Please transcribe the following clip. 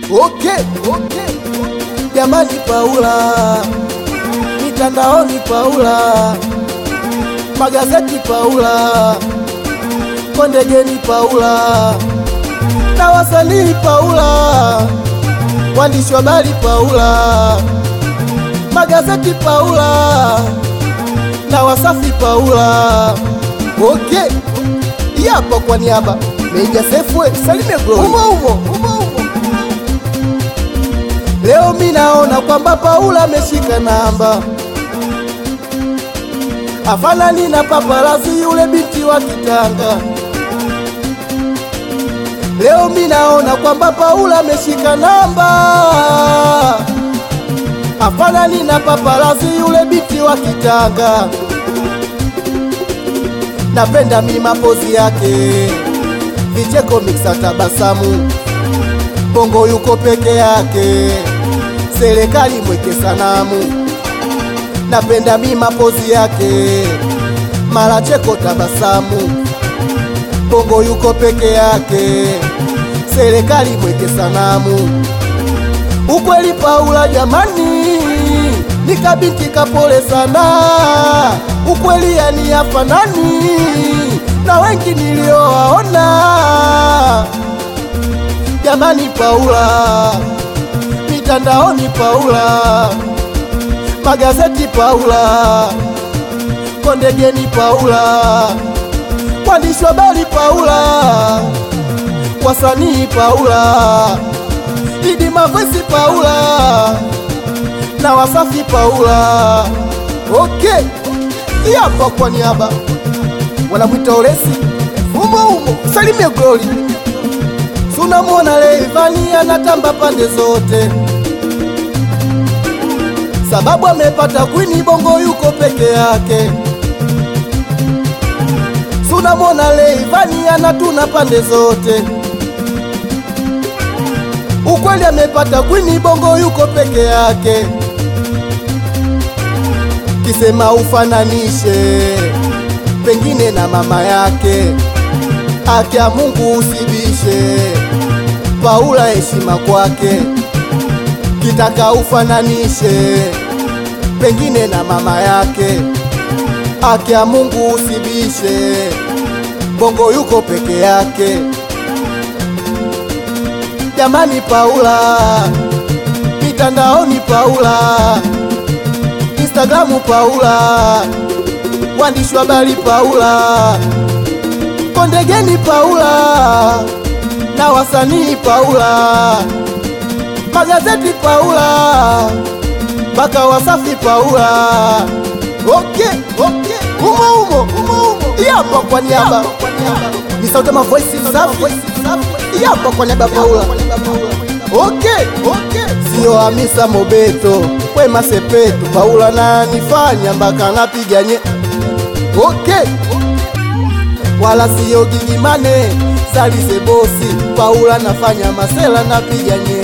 Okay, okay. Jamani Paula, mitandaoni Paula, magazeti Paula, kondegeni Paula, na wasanii Paula, waandishi wa habari Paula, magazeti Paula, na wasafi Paula. Okay, yapo kwa niaba Meja Sefwe Salime Glory. Umo umo, umo umo. Leo mi naona kwamba Paula ameshika namba, afanani na paparazi yule binti wa Kitanga. Leo mi naona kwamba Paula ameshika namba, afanani na paparazi yule binti wa Kitanga. Napenda mi mapozi yake, vicheko miksa tabasamu Bongo yuko peke yake, serikali mweke sanamu. Napenda mi mapozi yake, mara cheko tabasamu. Bongo yuko peke yake, serikali mweke sanamu. Ukweli Paula jamani, ni kabinti kapole sana. Ukweli yani hafanani na wengi niliowaona. Jamani Paula, mitandaoni Paula, magazeti Paula, kondegeni Paula, waandishi wa habari Paula, wasanii Paula, Idi Mavesi Paula na Wasafi Paula. Okay, hapa kwa niaba wanamwita Olesi umo umo, Salime Glory Tunamwona Rayvanny anatamba pande zote, sababu amepata kwini bongo yuko peke yake. Tunamwona Rayvanny anatuna pande zote, ukweli amepata kwini bongo yuko peke yake. Kisema ufananishe pengine na mama yake, akia Mungu usibishe Paula heshima kwake, kitaka ufananishe pengine na mama yake, akia Mungu usibishe, bongo yuko peke yake. Jamani Paula, mitandaoni Paula, Instagramu Paula, waandishi wa habari Paula, kondegeni Paula na wasanii Paula, magazeti Paula, mpaka Wasafi Paula. Okay, okay, umo umo, umo umo, hapa kwa niaba ni sauti ma voice safi, hapa kwa niaba Paula. Okay, okay, sio Hamisa Mobeto, Wema Sepetu, Paula na nifanya mpaka napiganye. Okay, wala sio Gigimane Salise bosi Paula nafanya masela napiganye